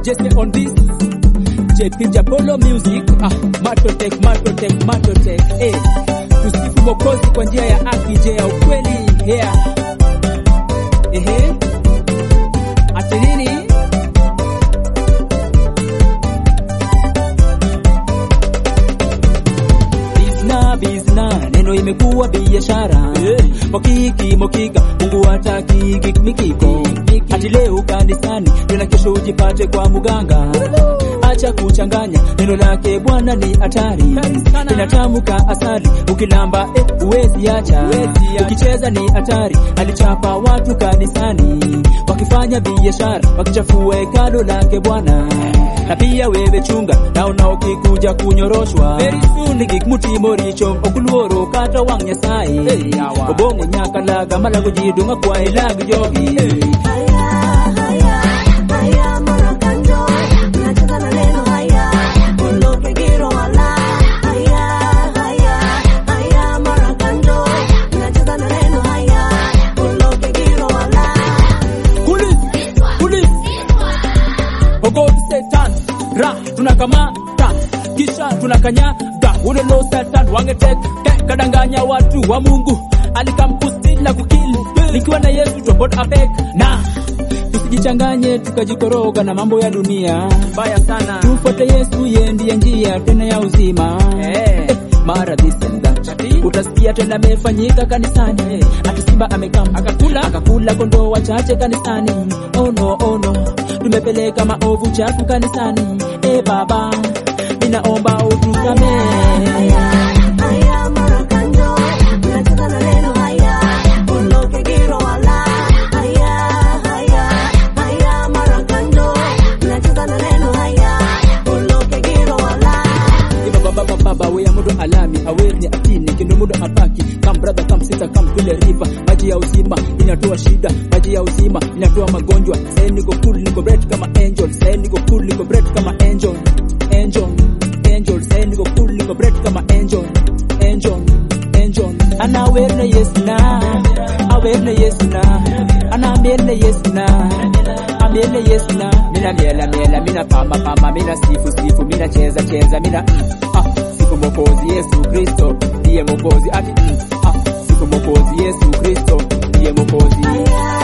Jesse on this JP Japolo music ah, Matotech Matotech Matotech eh, tusifu Mwokozi kwa njia ya haki, je ya ukweli yeah. Ehe, ati nini? Bizna bizna, neno imekuwa biashara Mokiki mokika, Mungu hataki mikiko Ati leo kanisani, tena kesho ujipate kwa muganga Acha kuchanganya, neno lake Bwana ni hatari Inatamka asali, ukilamba eh, uwezi acha Ukicheza ni hatari, alichapa watu kanisani Wakifanya biashara, wakichafua hekalo lake Bwana na pia wewe chunga naona ukikuja kunyoroshwa ligik mutimo richo okuluoro kata wang' nyasaye obong'o nyaka laga malago ji dong'a kwa ilag jogi Kulis, kulis. Ogod Satan, ra tunakamata kisha tunakanyaga ule lo Satan wangeteka kadanganya watu wa Mungu alikamkustila kukili nikiwa na Yesu tobot apek na tusijichanganye tukajikoroga na mambo ya dunia Mbaya sana. tufuate Yesu yeye ndiye njia tena ya uzima Eh. mara this and that Ati? utasikia tena amefanyika kanisani ati simba amekam Akakula? akakula kondoo wachache kanisani oh no, oh no. tumepeleka maovu chafu kanisani e baba ninaomba utusamee Iba baba baba baba weya mudo alami awezi atini kindo mudo apaki kam brother kam sister kam tule river maji ya uzima inatoa shida maji ya uzima inatoa magonjwa sai niko cool niko bright kama angel sai niko cool niko bright kama angel angel angel sai niko cool niko bright kama angel angel angel ana aware yesu na aware yesu na ana amene yesu na amene yesu na mina miela miela mina pamba pamba mina sifu sifu mina cheza cheza mina mm, ah, sifu mokozi yesu kristo ndiye mokozi ati mm, ah, sifu mokozi yesu kristo ndiye mokozi Aya,